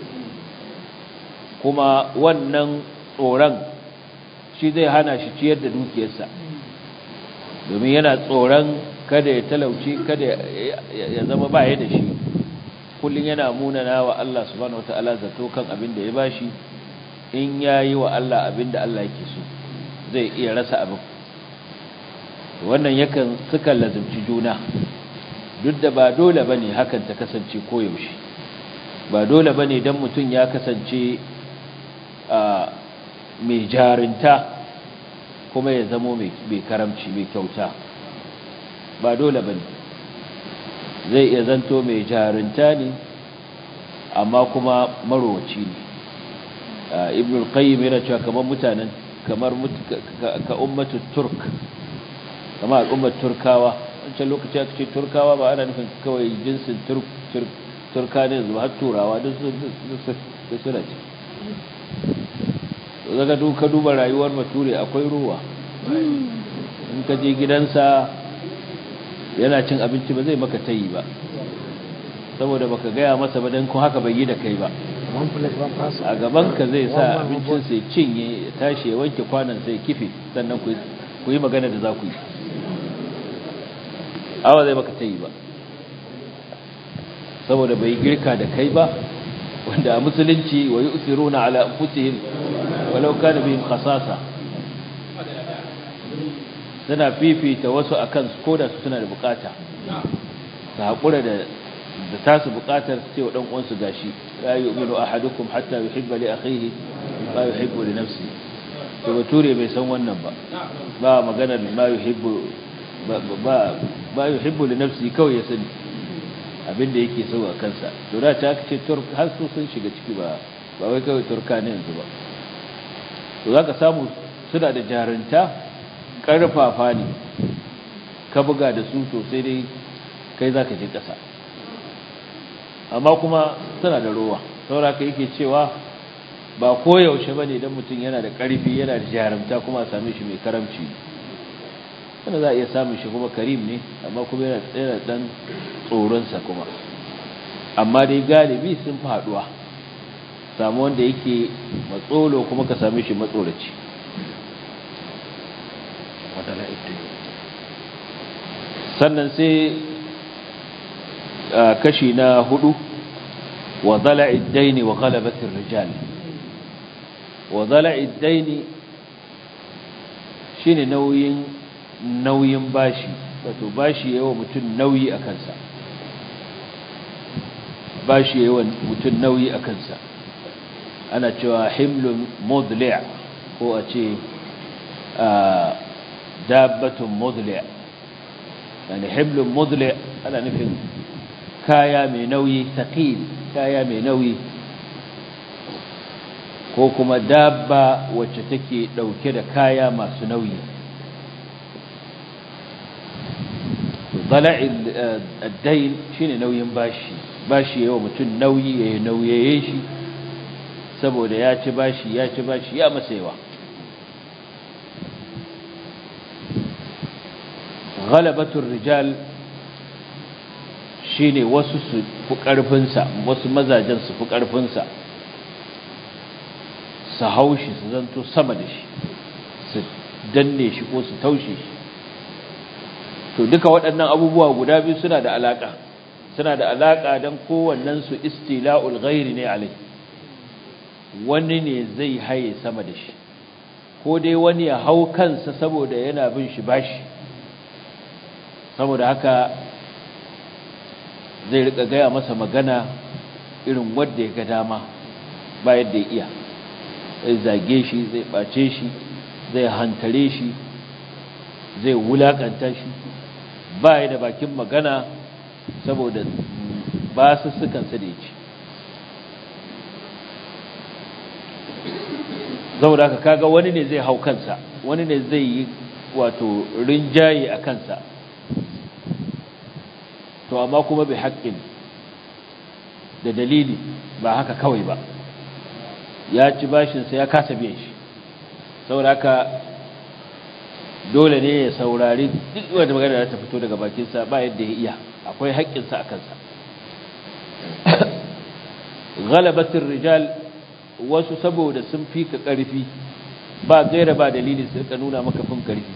kuma wannan tsoron shi zai hana shi ciyar da dukiyarsa domin yana tsoron kada ya talauci kada ya zama baya da shi kullum yana munana wa Allah subhanahu wataala zato kan abin da ya bashi in yayi wa Allah abin da Allah yake so zai iya rasa abin wannan yakan suka lazimci juna duk da ba dole bane hakan ta kasance koyaushe ba dole bane dan mutum ya kasance a mai jarinta kuma ya zamo mai karamci mai kyauta ba dole bane zai iya zanto mai jarinta ne amma kuma marowaci ne ibn al-qayyim yana cewa kamar mutanen kamar ka ummatu turk kamar al'ummar turkawa wancan lokaci aka ce turkawa ba ana nufin kawai jinsin turka ne zuwa har turawa duk suna ce zaga duka duba rayuwar bature akwai ruwa in ka je gidansa yana cin abinci ba zai maka tayi ba saboda baka gaya masa ba dan ko haka bai yi da kai ba a gaban ka zai sa abincin sai cinye ya tashi ya wanke kwanan sai kife sannan ku yi magana da za ku yi awa zai maka tayi ba saboda bai girka da kai ba wanda a musulunci wa yu'thiruna ala anfusihim walau kana bihim khasasa suna fifita wasu akan su koda su suna da bukata su haƙura da da tasu bukatar su ce wa ɗan uwansu gashi la yu'minu ahadukum hatta yuhibba li akhihi ma yuhibbu li nafsihi to bature bai san wannan ba ba maganar ma yuhibbu ba ba yuhibbu li nafsihi kawai ya sani abinda yake so a kansa to da ta ce turk har su sun shiga ciki ba ba wai kawai turka ne yanzu ba to zaka samu suna da jarunta karfafa ne ka buga da su to sai dai kai za ka je ƙasa amma kuma suna da rowa saura ka yake cewa ba koyaushe ba ne don mutum yana da ƙarfi yana da jarumta kuma a same shi mai karamci wanda za a iya samun shi kuma karim ne amma kuma yana tsere ɗan tsoronsa kuma amma dai galibi sun fi haɗuwa samu wanda yake matsolo kuma ka same shi matsoraci sannan sai kashi na hudu wa zala'id daini wa ghalabatir rijal wa zala'id daini shine nauyin nauyin bashi wato bashi yawa mutum nauyi a kansa bashi yawa mutum nauyi a kansa ana cewa himlun mudli' ko a ce dabbatun mudli' yani himlun mudli' ana nufin kaya mai nauyi taqil kaya mai nauyi ko kuma dabba wacce take dauke da kaya masu nauyi dala'il ad-dayn shine nauyin bashi bashi yawa mutum nauyi yayin nauyaye shi saboda ya ci bashi ya ci bashi ya masa yawa ghalabatur rijal shine wasu su fi karfinsa wasu mazajen su fi karfinsa su haushi su zanto sama da shi su danne shi ko su taushe shi to duka waɗannan abubuwa guda biyu suna da alaka suna da alaka don kowannen su istila'ul ghairi ne alai wani ne zai haye sama da shi ko dai wani ya hau kansa saboda yana bin shi bashi saboda haka zai rika gaya masa magana irin wadda ya ga dama ba yadda ya iya zai zage shi zai ɓace shi zai hantare shi zai wulakanta shi ba ya da bakin magana saboda ba su sukansa da ya ci saboda haka kaga wani ne zai hau kansa wani ne zai yi wato rinjaye a kansa to amma kuma bai haƙƙin da dalili ba haka kawai ba ya ci bashinsa ya kasa biyan shi saboda haka dole ne ya saurari duk wanda magana da ta fito daga bakinsa ba yadda ya iya akwai haƙƙinsa a kansa galabatin rijal wasu saboda sun fi ka ƙarfi ba gaira ba dalili su ka nuna maka fin ƙarfi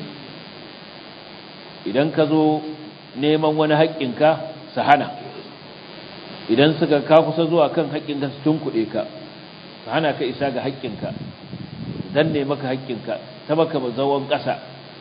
idan ka zo neman wani haƙƙinka su hana idan suka ka kusa zuwa kan haƙƙinka su tunkuɗe ka su hana ka isa ga haƙƙinka dan ne maka haƙƙinka ta maka mazawon ƙasa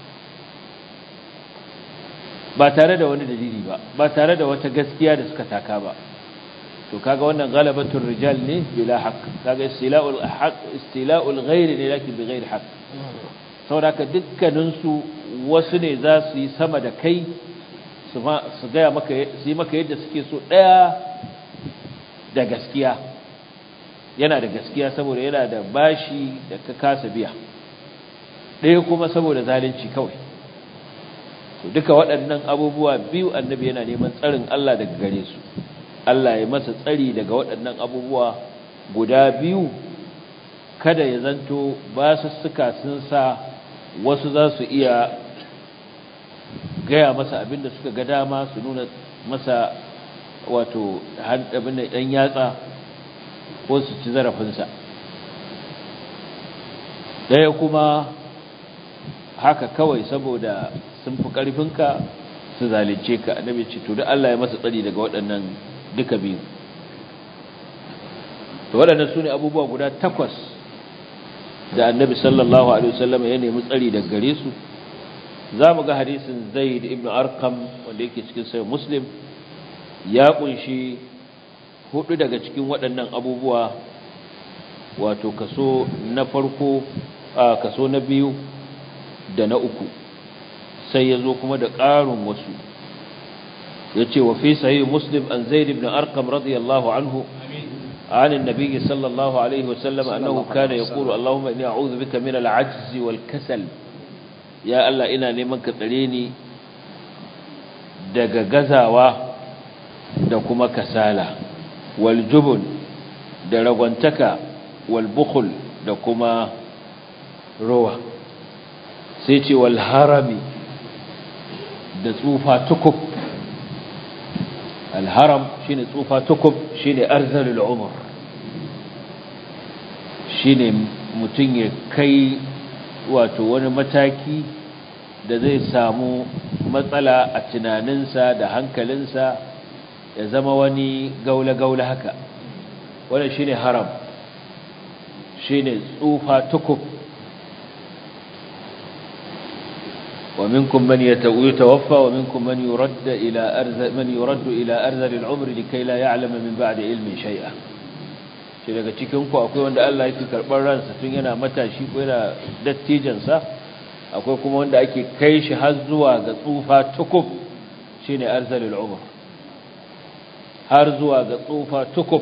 ba tare da wani dalili ba ba tare da wata gaskiya da suka taka ba to kaga wannan galabatul rijal ne bila haqq kaga istila'ul haqq istila'ul ghairi ne lakin bi ghairi haqq saboda ka dukkanin su wasu ne za su yi sama da kai su su ga maka su yi maka yadda suke so daya da gaskiya yana da gaskiya saboda yana da bashi da ka kasa biya ɗaya kuma saboda zalunci kawai to duka waɗannan abubuwa biyu annabi yana neman tsarin Allah daga gare su Allah ya masa tsari daga waɗannan abubuwa guda biyu kada ya zanto ba su suka sun sa wasu za su iya gaya masa abin da suka ga dama su nuna masa wato abin da ɗan yatsa ko su ci zarafinsa ɗaya kuma haka kawai saboda sun fi ƙarfinka su zalice ka annabi ce to da Allah ya masa tsari daga waɗannan duka biyu to waɗannan su ne abubuwa guda takwas da annabi sallallahu alaihi wasallam ya nemi tsari daga gare su za mu ga hadisin zaid ibn arkam wanda yake cikin sai muslim ya kunshi hudu daga cikin waɗannan abubuwa wato kaso na farko a kaso na biyu da na uku sai ya zo kuma da ƙarin wasu ya ce wa fi sahi muslim an zaid ibn arkam radiyallahu anhu عن النبي صلى الله عليه وسلم أنه كان يقول اللهم إني أعوذ بك من العجز والكسل يا الله إنا لمن كتليني daga gazawa da kuma kasala wal jubun da ragwantaka wal bukhul da kuma rowa sai ce wal harami da tsufa tukub al haram shine tsufa tukub shine arzalul umr shine mutum ya kai wato wani mataki da zai samu matsala a tunaninsa da hankalinsa ya zama wani gaula-gaula haka wanda shine haram shine tsufa tukub ومنكم من يتوفى ومنكم من يرد إلى أرذ من يرد إلى أرذل العمر لكي لا يعلم من بعد علم شيئا shi daga cikinku akwai wanda Allah yake karɓar ransa tun yana matashi ko yana dattijansa akwai kuma wanda ake kai shi har zuwa ga tsufa tukub shine arzalul umr har zuwa ga tsufa tukub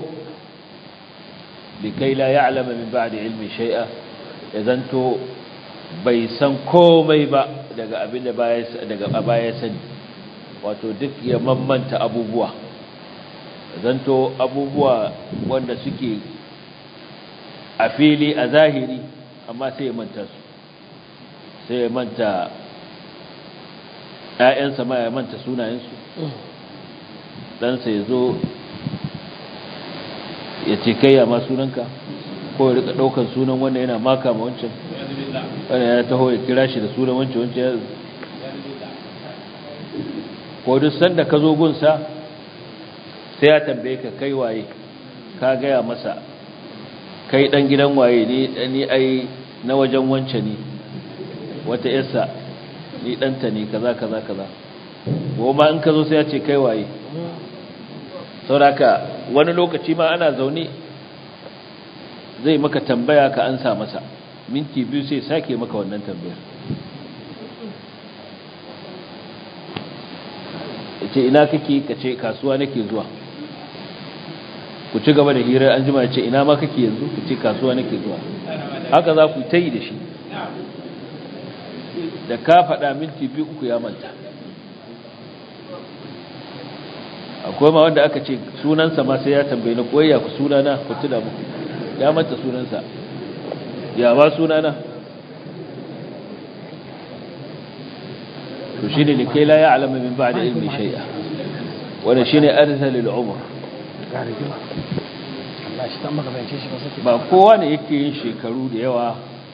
likai la ya'lama min ba'di ilmi shay'a ya zanto bai san komai ba daga abin da baya daga baya sani wato duk ya mammanta abubuwa zanto abubuwa wanda suke a fili a zahiri amma sai ya manta su sai ya manta ‘ya'yansa ma ya manta sunayensu ɗansa ya zo ya ce kai ya ma sunanka ko ya rika ɗaukan sunan wannan yana maka ma wancan wannan yana taho ya kira shi da sunan wancan wancan ya ko duk sanda ka zo gunsa sai ya tambaye ka kai waye ka gaya masa kai dan gidan waye ni ni ai na wajen wance ne wata yarsa ni danta ne kaza kaza kaza goma in ka zo sai ya ce kai waye sauraka wani lokaci ma ana zaune zai maka tambaya ka ansa masa minti biyu sai sake maka wannan tambayar ce ina kake ka ce kasuwa nake zuwa ku ci gaba da hirar an jima ce ina ma kake yanzu ku ce kasuwa nake zuwa haka za ku ta yi da shi da ka faɗa minti biyu uku ya manta akwai ma wanda aka ce sunansa ma sai ya tambayi na koyya ku sunana ku tuna muku ya manta sunansa ya ba sunana to shine ne kai la ya alama min ba'da ilmi shay'a wannan shine arzalul umr ba kowa ne yake yin shekaru da yawa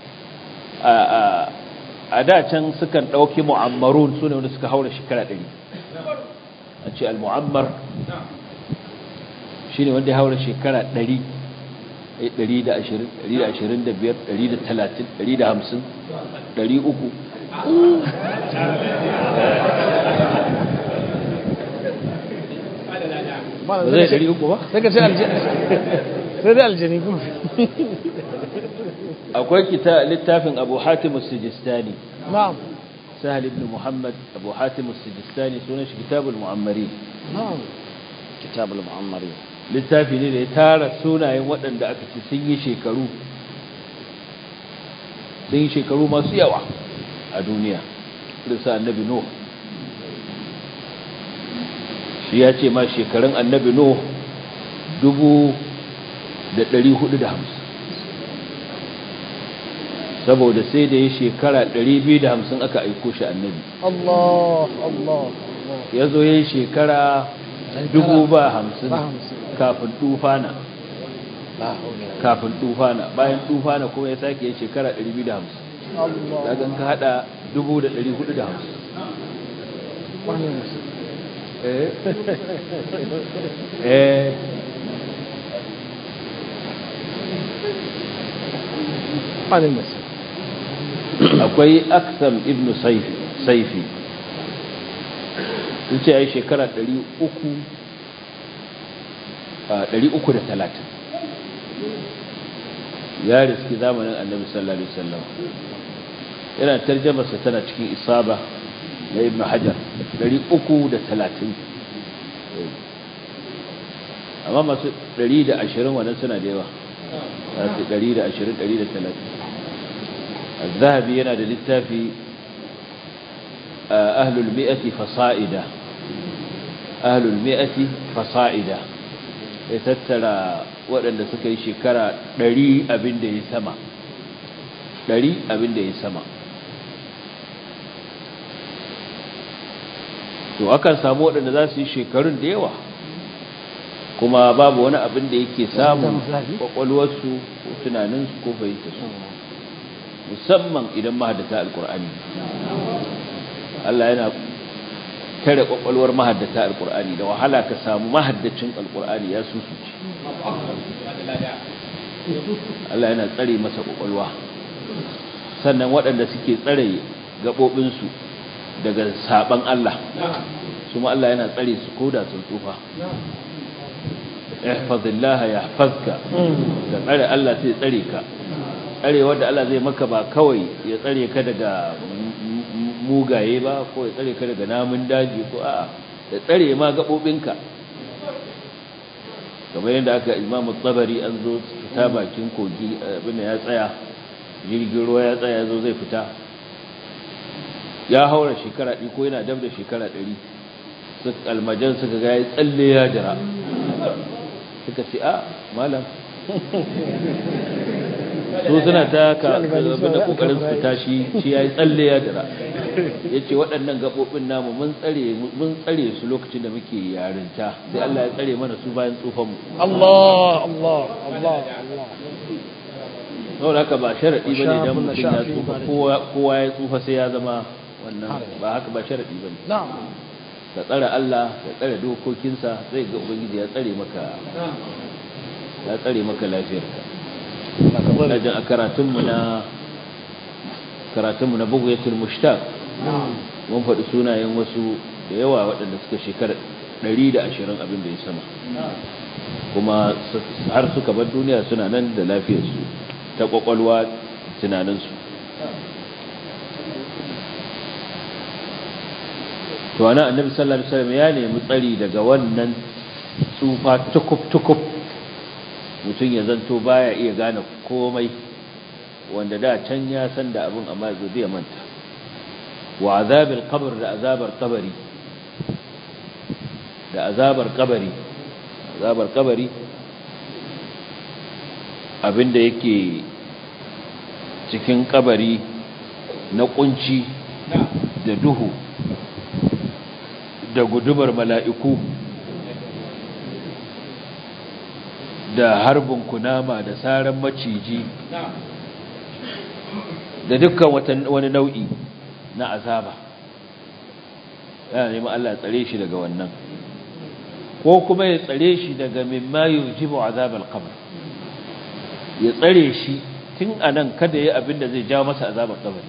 a da can sukan ɗauki mu'ammarun su ne wanda suka haura shekara ɗari a ce al-mu'ammar shi ne wanda ya haura shekara ɗari ɗari da ashirin ɗari da ashirin da biyar ɗari da talatin ɗari da hamsin ɗari uku ba zai ɗari uku ba? sai ka ce sai dai aljani kuma akwai kita littafin abu hatim sijistani na'am sahal ibn muhammad abu hatim sijistani sunan shi kitabul mu'ammari na'am kitabul mu'ammari littafi ne da ya tara sunayen waɗanda aka ci sun yi shekaru sun yi shekaru masu yawa a duniya risa annabi nuh shi ya ce ma shekarun annabi nuh dubu da ɗari hudu da hamsin saboda sai da ya shekara ɗari biyu da hamsin aka aiko shi annabi Allah Allah Allah ya zo ya yi shekara dubu ba hamsin ba hamsin kafin tufana la haula kafin tufana bayan tufana kuma ya sake yin shekara 250 Allah daga ka hada 1450 wani musu eh eh wani musu akwai aksam ibn saifi saifi sun ce ya yi shekara 300 a 330 ya riski zamanin annabi sallallahu alaihi wasallam yana tarjamarsa tana cikin isaba na ibn hajar 330 amma masu 120 wannan suna da yawa za su 120 130 الذهبي yana da littafi ahlul mi'ati fasa'ida ahlul mi'ati fasa'ida ya tattara waɗanda suka yi shekara ɗari abin da ya sama ɗari abin da ya sama to akan samu waɗanda za su yi shekarun da yawa kuma babu wani abin da yake samun kwakwalwarsu ko tunaninsu ko fahimtarsu musamman idan mahaddata alkur'ani Allah yana tare kwakwalwar mahaddata alkur'ani da wahala ka samu mahaddacin alkur'ani ya susuce Allah yana tsare masa kwakwalwa sannan waɗanda suke tsare gaɓoɓinsu daga saban Allah su ma Allah yana tsare su koda sun tsufa ihfazillah yahfazka da tsare Allah sai tsare ka tsare wanda Allah zai maka ba kawai ya tsare ka daga mugaye ba ko ya tsare ka daga namun daji ko a'a ya tsare ma gabobinka kamar yadda aka Imam Tabari an zo fita bakin kogi abin ya tsaya jirgin ruwa ya tsaya zo zai fita ya haura shekara ɗi ko yana dab da shekara ɗari almajan suka ga ya tsalle ya jira suka ce a malam su suna ta abinda kokarin su fita shi shi ya yi tsalle ya jira ya ce waɗannan gaɓoɓin namu mun tsare su lokacin da muke yarinta sai Allah ya tsare mana su bayan tsufanmu Allah Allah Allah Allah saboda haka ba sharaɗi ba ne don mutum ya tsufa kowa ya tsufa sai ya zama wannan ba haka ba sharaɗi ba ne ka tsare Allah ka tsare dokokinsa zai ga ubangiji ya tsare maka ya tsare maka lafiyarka lajin a karatunmu na karatunmu na bugayatul mushtaq mun faɗi sunayen wasu da yawa waɗanda suka shekara 120 abin da ya sama kuma har suka bar duniya suna nan da lafiyarsu ta kwakwalwa tunaninsu to ana annabi sallallahu alaihi wasallam ya nemi tsari daga wannan tsufa tukub tukub mutum ya zanto baya iya gane komai wanda da can ya san da abin amma zai zai manta wa azabil qabr da azabar qabari da azabar qabari azabar qabari abinda yake cikin kabari na kunci da duhu da gudumar mala'iku da harbin kunama da saran maciji da dukkan wani nau'i na azaba yana neman Allah tsare shi daga wannan ko kuma ya tsare shi daga mimma yujibu azabal qabr ya tsare shi tun anan kada yayi abin da zai jawo masa azabar kabari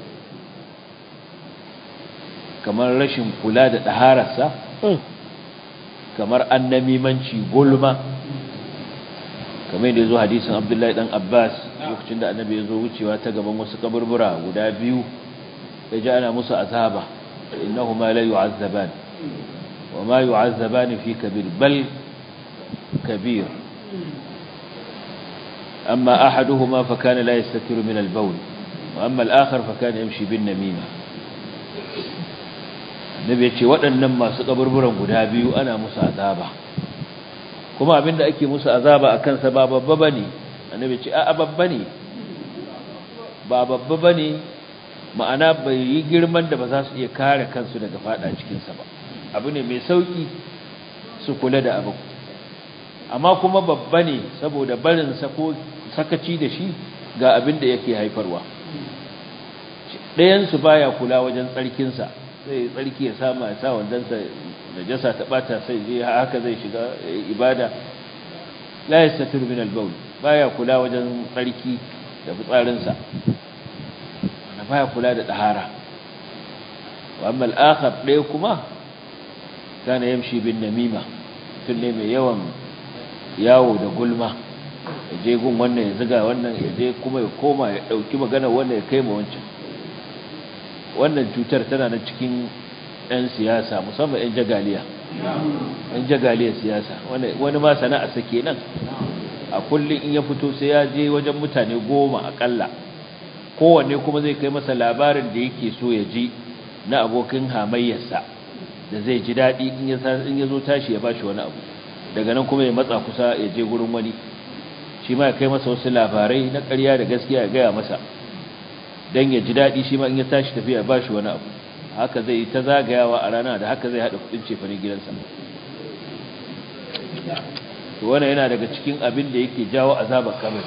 kamar rashin kula da ɗahararsa kamar annamimanci gulma kamar yadda zo hadisin abdullahi dan abbas lokacin da annabi ya zo wucewa ta gaban wasu kaburbura guda biyu ya ji ana musu azaba innahu ma la yu'azzaban wa ma yu'azzaban fi kabir bal kabir amma ahaduhuma fa kana la yastatiru min al-bawl wa amma al-akhar fa kana yamshi bin namima nabi ya ce waɗannan masu kaburburan guda biyu ana musu azaba kuma abinda ake musu azaba a kansa ba babba ba ne annabi ce a babba ne ba babba ba ne ma'ana bai yi girman da ba za su iya kare kansu daga fada cikinsa ba abu ne mai sauƙi su kula da abu amma kuma babba ne saboda barinsa ko sakaci da shi ga abin da yake haifarwa ɗayansu baya kula wajen tsarkinsa sai tsarki ya sama ya sa wandansa najasa ta bata sai je haka zai shiga ibada la yastatir min al-bawl baya kula wajen tsarki da fitsarinsa wanda baya kula da tahara wa amma al-akhar dai kuma kana yamshi bin namima tunne mai yawan yawo da gulma je gun wannan ya ziga wannan ya je kuma ya koma ya dauki magana wannan ya kai ma wancan wannan cutar tana nan cikin 'yan siyasa musamman 'yan jagaliya 'yan jagaliyar siyasa wani ma sana'a sake nan a kullum in ya fito sai ya je wajen mutane goma akalla kowanne kuma zai kai masa labarin da yake so ya ji na abokin hamayyarsa da zai ji daɗi in ya zo tashi ya ba shi wani abu daga nan kuma ya matsa kusa ya je gurin wani shi ma ya kai masa wasu labarai na ƙarya da gaskiya ya gaya masa don ya ji daɗi shi ma in ya tashi tafiya ya ba shi wani abu haka zai yi ta zagayawa a rana da haka zai haɗa kuɗin cefanin gidansa wannan yana daga cikin abin da yake jawo azabar kabari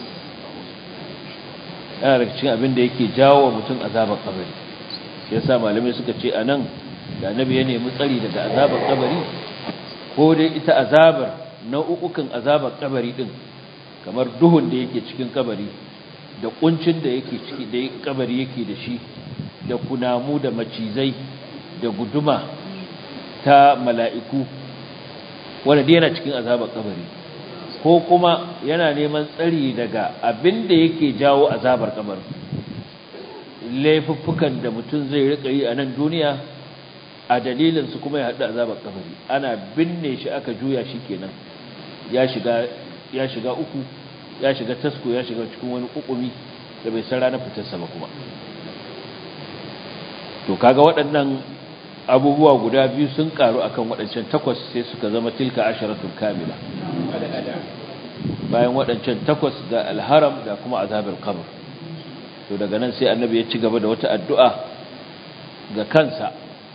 yana daga cikin abin da yake jawo wa mutum azabar kabari shi yasa malamai suka ce a nan da annabi ya nemi tsari daga azabar kabari ko dai ita azabar nau'ukan azabar kabari din kamar duhun da yake cikin kabari da kuncin da yake ciki da kabari yake da shi da kunamu da macizai da guduma ta mala'iku wanda dai yana cikin azabar kabari ko kuma yana neman tsari daga abin da yake jawo azabar kabari laifuffukan da mutum zai rika yi a nan duniya a dalilin su kuma ya haɗu azabar kabari ana binne shi aka juya shi kenan ya shiga ya shiga uku ya shiga tasko ya shiga cikin wani kukumi da bai san ranar fitarsa ba kuma to kaga waɗannan abubuwa guda biyu sun karu akan waɗancan takwas sai suka zama tilka asharatul kamila bayan waɗancan takwas ga alharam da kuma azabar qabr to daga nan sai annabi ya ci gaba da wata addu'a ga kansa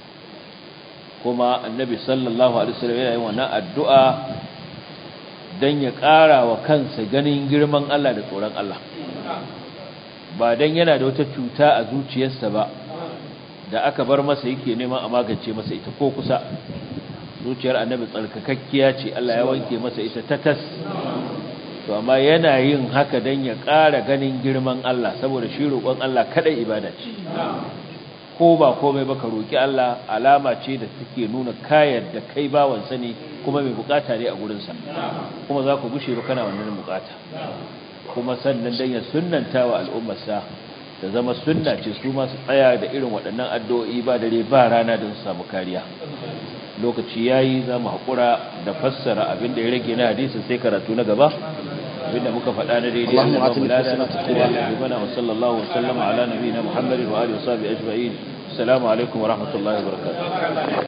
kuma annabi sallallahu alaihi wasallam yana yin wannan addu'a dan ya ƙara wa kansa ganin girman Allah da tsoron Allah ba dan yana da wata cuta a zuciyarsa ba da aka bar masa yake neman a magance masa ita ko kusa zuciyar annabi tsarkakakkiya ce Allah ya wanke masa ita tatas to amma yana yin haka dan ya ƙara ganin girman Allah saboda shi roƙon Allah kadai ibada ce ko ba komai ba ka roƙi Allah alama ce da take nuna kayar da kai bawansa ne kuma mai bukata ne a gurinsa kuma za ku gushe ba kana wannan bukata kuma sannan dan ya sunnanta wa al'ummarsa da zama sunna ce su masu tsaya da irin waɗannan addu'o'i ba dare ba rana don su samu kariya lokaci yayi za mu haƙura da fassara abin da ya rage na hadisi sai karatu na gaba abinda muka faɗa na daidai Allah ba mu lada na tsakuwa da bana wa sallallahu wa sallama ala nabiyina Muhammadin wa alihi wa sahbihi ajma'in assalamu alaikum wa rahmatullahi wa barakatuh